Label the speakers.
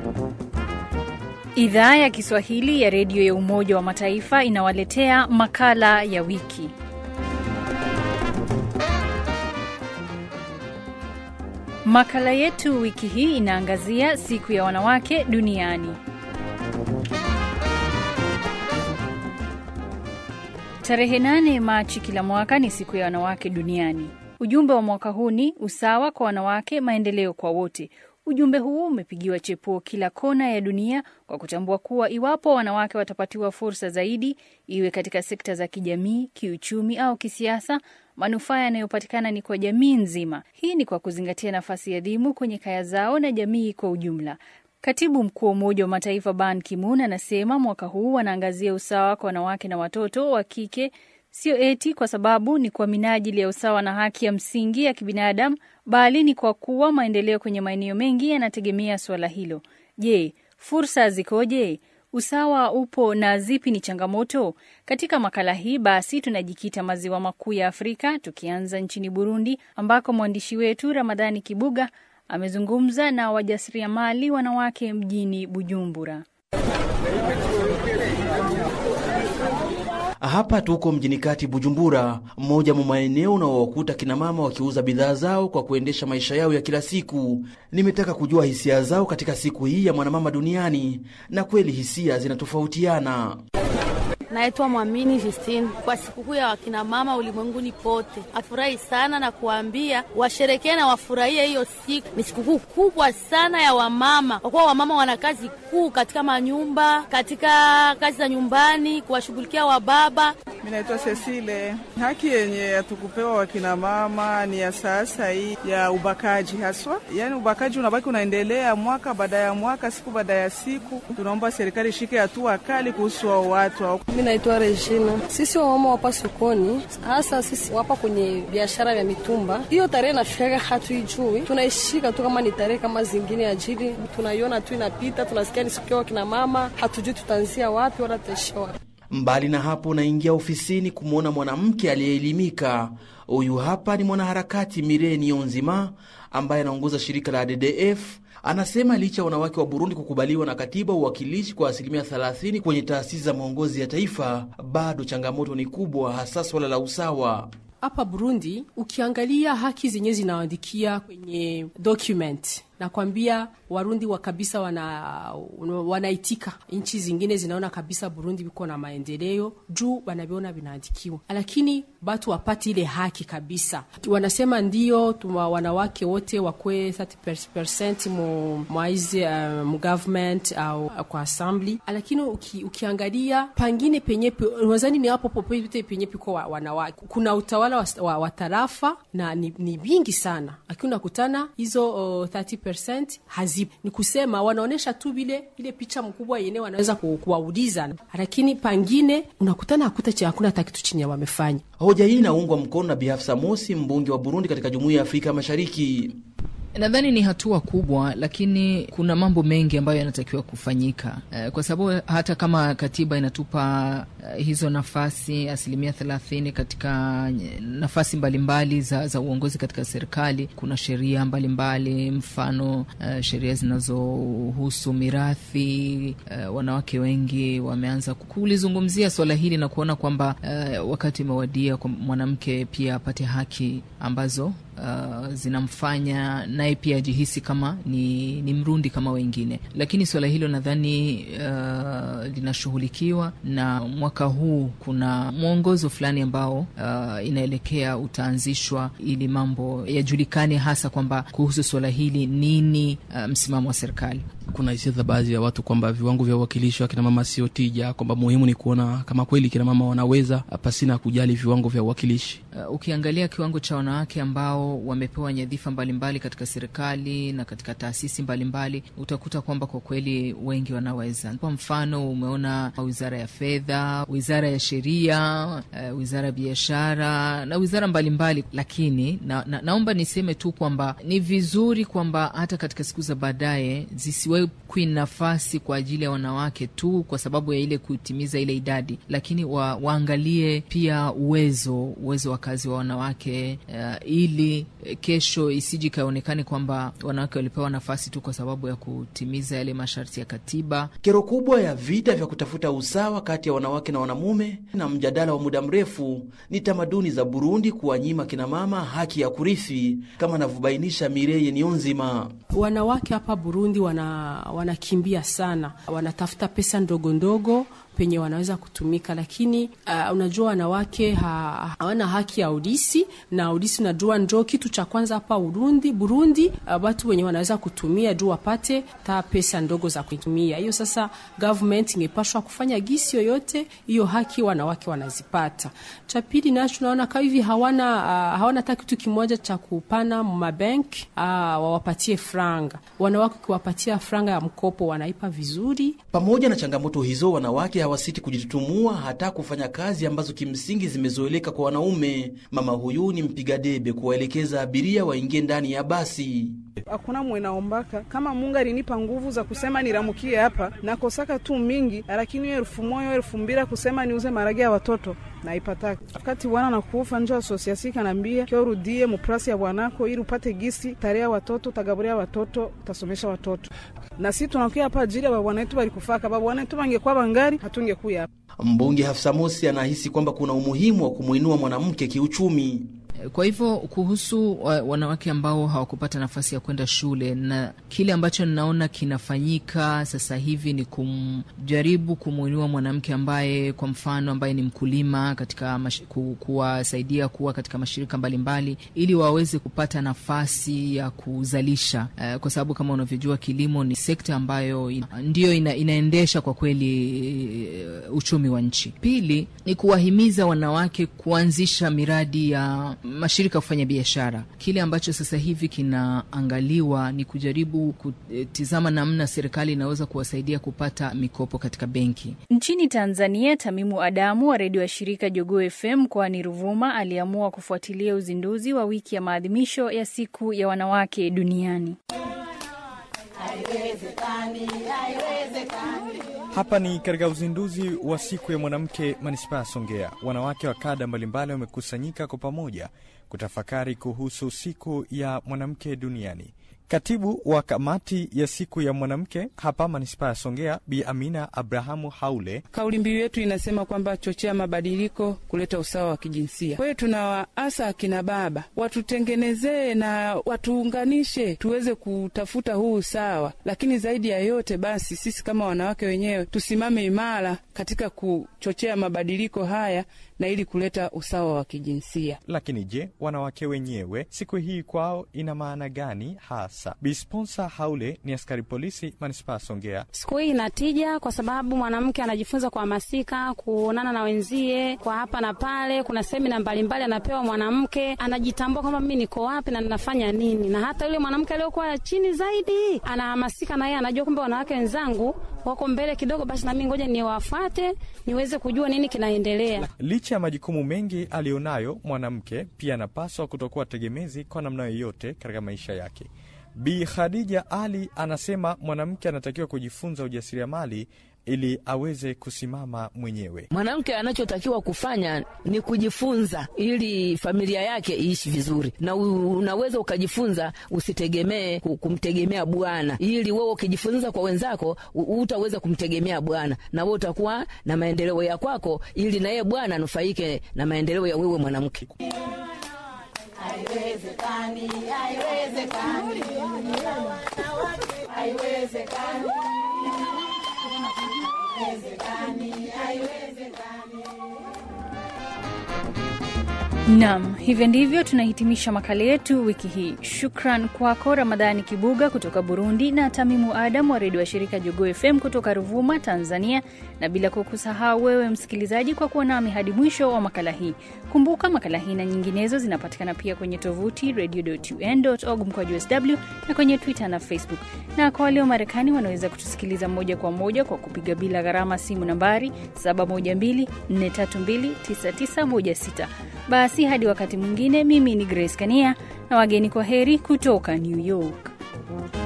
Speaker 1: Idhaa ya Kiswahili ya redio ya Umoja wa Mataifa inawaletea makala ya wiki. Makala yetu wiki hii inaangazia siku ya wanawake duniani. Tarehe nane Machi kila mwaka ni siku ya wanawake duniani. Ujumbe wa mwaka huu ni usawa kwa wanawake, maendeleo kwa wote. Ujumbe huu umepigiwa chepuo kila kona ya dunia kwa kutambua kuwa iwapo wanawake watapatiwa fursa zaidi, iwe katika sekta za kijamii, kiuchumi au kisiasa, manufaa yanayopatikana ni kwa jamii nzima. Hii ni kwa kuzingatia nafasi adhimu kwenye kaya zao na jamii kwa ujumla. Katibu mkuu wa Umoja wa Mataifa Ban Ki-moon anasema mwaka huu wanaangazia usawa kwa wanawake na watoto wa kike, sio eti kwa sababu ni kwa minajili ya usawa na haki ya msingi ya kibinadamu, bali ni kwa kuwa maendeleo kwenye maeneo mengi yanategemea suala hilo. Je, fursa zikoje? Usawa upo na zipi ni changamoto? Katika makala hii basi tunajikita maziwa makuu ya Afrika, tukianza nchini Burundi ambako mwandishi wetu Ramadhani Kibuga amezungumza na wajasiriamali wanawake mjini Bujumbura.
Speaker 2: Hapa tuko mjini kati Bujumbura, mmoja mwa maeneo unaowakuta kinamama wakiuza bidhaa zao kwa kuendesha maisha yao ya kila siku. Nimetaka kujua hisia zao katika siku hii ya mwanamama duniani, na kweli hisia zinatofautiana.
Speaker 3: Naitwa Mwamini Justine. Kwa sikukuu ya wakinamama ulimwenguni pote, afurahi sana na kuambia washerekee na wafurahie hiyo siku. Ni sikukuu kubwa sana ya wamama, kwa kuwa wamama wana kazi kuu katika manyumba, katika kazi za nyumbani, kuwashughulikia wababa.
Speaker 4: Mi naitwa Cecile. Haki yenye hatukupewa wakinamama ni ya sasa hii ya ubakaji haswa, yaani ubakaji unabaki unaendelea mwaka baada ya mwaka, siku baada ya siku. Tunaomba serikali ishike hatua kali kuhusu hao watu.
Speaker 5: Mi naitwa Regina. Sisi wamama wapa sokoni, hasa sisi wapa kwenye biashara ya mitumba, hiyo tarehe nafikaga hatuijui, tunaishika tu kama ni tarehe kama zingine, ajili tunaiona tu inapita, tunasikia ni siku ya wakina mama, hatujui tutaanzia wapi wala tutaishia wapi.
Speaker 2: Mbali na hapo, naingia ofisini kumwona mwanamke aliyeelimika. Huyu hapa ni mwanaharakati Mireni Onzima ambaye anaongoza shirika la DDF. Anasema licha ya wanawake wa Burundi kukubaliwa na katiba uwakilishi kwa asilimia 30 kwenye taasisi za maongozi ya taifa, bado changamoto ni kubwa, hasa swala la usawa.
Speaker 6: Hapa Burundi ukiangalia haki zenyewe zinaandikia kwenye document nakwambia Warundi wa kabisa wana wanaitika. Nchi zingine zinaona kabisa Burundi biko na maendeleo juu wanaviona vinaandikiwa, lakini batu wapati ile haki kabisa. Wanasema ndio tuma wanawake wote wakwe 30% mu mwaizi uh, mu government au uh, kwa assembly, lakini uki, ukiangalia pangine penye wazani ni hapo popote penye piko wa, wanawake kuna utawala wa, wa, wa tarafa na ni, ni vingi sana, lakini unakutana hizo uh, 30% hazipo. Ni kusema wanaonyesha tu vile ile picha mkubwa yenyewe wanaweza kuwauliza, lakini pangine unakutana hakuta hakuna hata kitu chenye wamefanya.
Speaker 2: Hoja hii inaungwa mkono na Bi Hafsa Mosi, mbunge wa Burundi katika Jumuiya ya Afrika Mashariki.
Speaker 7: Nadhani ni hatua kubwa, lakini kuna mambo mengi ambayo yanatakiwa kufanyika e, kwa sababu hata kama katiba inatupa e, hizo nafasi asilimia thelathini katika nafasi mbalimbali za, za uongozi katika serikali, kuna sheria mbalimbali, mfano e, sheria zinazohusu mirathi e, wanawake wengi wameanza kulizungumzia swala hili na kuona kwamba e, wakati umewadia kwa mwanamke pia apate haki ambazo Uh, zinamfanya naye pia ajihisi kama ni, ni Mrundi kama wengine, lakini suala hilo nadhani uh, linashughulikiwa na mwaka huu kuna mwongozo fulani ambao uh, inaelekea utaanzishwa ili mambo yajulikane, hasa kwamba kuhusu suala hili nini uh, msimamo wa serikali.
Speaker 8: Kuna hisia za baadhi ya watu kwamba viwango vya uwakilishi wa kinamama sio tija, kwamba muhimu ni kuona kama kweli kinamama wanaweza pasina kujali viwango vya uwakilishi.
Speaker 7: Uh, ukiangalia kiwango cha wanawake ambao wamepewa nyadhifa mbalimbali katika serikali na katika taasisi mbalimbali, utakuta kwamba kwa kweli wengi wanaweza. Kwa mfano, umeona wizara ya fedha, wizara ya sheria, uh, wizara ya biashara na wizara mbalimbali mbali. Lakini na, na, naomba niseme tu kwamba ni vizuri kwamba hata katika siku za baadaye zisiwe haiwekwi nafasi kwa ajili ya wanawake tu kwa sababu ya ile kutimiza ile idadi, lakini wa, waangalie pia uwezo uwezo wa kazi wa wanawake uh, ili kesho isiji ikaonekane kwamba wanawake walipewa nafasi tu kwa sababu ya kutimiza yale masharti ya katiba.
Speaker 2: Kero kubwa ya vita vya kutafuta usawa kati ya wanawake na wanamume na mjadala wa muda mrefu ni tamaduni za Burundi kuwanyima kinamama haki ya kurithi, kama anavyobainisha Mireye Nionzima.
Speaker 6: Wanawake hapa Burundi wana wanakimbia sana, wanatafuta pesa ndogo ndogo penye wanaweza kutumika, lakini uh, unajua wanawake hawana ha, haki ya udisi na udisi, unajua njo kitu cha kwanza hapa Burundi. Burundi uh, watu wenye wanaweza kutumia juu wapate ta pesa ndogo za kutumia. Hiyo sasa government ingepashwa kufanya gisi yoyote hiyo haki wanawake wanazipata. Cha pili nacho tunaona kama hivi hawana uh, hawana hata kitu kimoja cha kupana mabenki uh, wawapatie franga. Wanawake ukiwapatia franga ya mkopo wanaipa vizuri.
Speaker 2: Pamoja na changamoto hizo, wanawake hawasiti kujitutumua hata kufanya kazi ambazo kimsingi zimezoeleka kwa wanaume. Mama huyu ni mpiga debe kuwaelekeza abiria waingie ndani ya basi.
Speaker 4: Hakuna mwenaombaka kama Mungu alinipa nguvu za kusema niramukie hapa, nakosaka tu mingi, lakini hiyo elfu moja elfu mbili kusema niuze maragi ya watoto naipataka. Wakati bwana nakufa njo asosiasi kanambia kio rudie muprasi ya bwanako ili upate gisi tarea watoto tagaburia watoto utasomesha watoto, na si tunakuya hapa ajili ya babwana wetu balikufaka. Babwana wetu bangekuwa bangari hatungekuya hapa.
Speaker 2: Mbunge Hafsa Mosi anahisi kwamba kuna umuhimu wa kumwinua mwanamke kiuchumi.
Speaker 7: Kwa hivyo kuhusu wanawake ambao hawakupata nafasi ya kwenda shule, na kile ambacho ninaona kinafanyika sasa hivi ni kumjaribu kumwinua mwanamke ambaye, kwa mfano, ambaye ni mkulima katika ku, kuwasaidia kuwa katika mashirika mbalimbali mbali, ili waweze kupata nafasi ya kuzalisha uh, kwa sababu kama unavyojua kilimo ni sekta ambayo ina, ndiyo ina, inaendesha kwa kweli uh, uchumi wa nchi. Pili ni kuwahimiza wanawake kuanzisha miradi ya mashirika ya kufanya biashara. Kile ambacho sasa hivi kinaangaliwa ni kujaribu kutizama namna serikali inaweza kuwasaidia kupata mikopo katika benki.
Speaker 1: Nchini Tanzania, Tamimu Adamu wa redio ya shirika Jogoo FM mkoani Ruvuma aliamua kufuatilia uzinduzi wa wiki ya maadhimisho ya siku ya wanawake duniani.
Speaker 9: Haiwezekani, haiwezekani. Hapa ni katika uzinduzi wa siku ya mwanamke manispaa ya Songea. Wanawake wa kada mbalimbali wamekusanyika kwa pamoja kutafakari kuhusu siku ya mwanamke duniani. Katibu wa kamati ya siku ya mwanamke hapa manispaa ya Songea, Bi Amina Abrahamu Haule:
Speaker 10: kauli mbiu yetu inasema kwamba chochea mabadiliko, kuleta usawa wa kijinsia. Kwa hiyo tunawaasa akina baba watutengenezee na watuunganishe, tuweze kutafuta huu usawa, lakini zaidi ya yote basi sisi kama wanawake wenyewe tusimame imara katika kuchochea mabadiliko haya na ili kuleta usawa wa kijinsia.
Speaker 9: Lakini je, wanawake wenyewe siku hii kwao ina maana gani hasa? Bisponsa Haule ni askari polisi manispaa Songea.
Speaker 11: Siku hii ina tija kwa sababu mwanamke anajifunza kuhamasika, kuonana na wenzie kwa hapa na pale. Kuna semina mbalimbali anapewa mwanamke, anajitambua kwamba mimi niko wapi na ninafanya nini, na hata yule mwanamke aliyokuwa chini zaidi anahamasika, na yeye anajua kwamba wanawake wenzangu wako mbele kidogo, basi nami ngoja niwafuate niweze kujua nini kinaendelea.
Speaker 9: Licha ya majukumu mengi aliyonayo mwanamke, pia anapaswa kutokuwa tegemezi kwa namna yoyote katika maisha yake. Bi Khadija Ali anasema mwanamke anatakiwa kujifunza ujasiriamali ili aweze kusimama mwenyewe.
Speaker 12: Mwanamke anachotakiwa kufanya ni kujifunza ili familia yake iishi vizuri, na unaweza ukajifunza, usitegemee kumtegemea bwana, ili wewe ukijifunza kwa wenzako utaweza kumtegemea bwana, na wewe utakuwa na maendeleo ya kwako, ili na yeye bwana anufaike na maendeleo ya wewe mwanamke.
Speaker 9: Haiwezekani, haiwezekani, haiwezekani.
Speaker 1: Nam, hivyo ndivyo tunahitimisha makala yetu wiki hii. Shukran kwako Ramadhani Kibuga kutoka Burundi na Tamimu Adam wa redio ya shirika Jogoo FM kutoka Ruvuma, Tanzania, na bila kukusahau wewe msikilizaji kwa kuwa nami hadi mwisho wa makala hii. Kumbuka makala hii na nyinginezo zinapatikana pia kwenye tovuti radio.un.org mkwaju sw na kwenye Twitter na Facebook, na kwa walio Marekani wanaweza kutusikiliza moja kwa moja kwa kupiga bila gharama simu nambari 712-432-9916. Basi hadi wakati mwingine, mimi ni Grace Kania na wageni, kwa heri kutoka New York.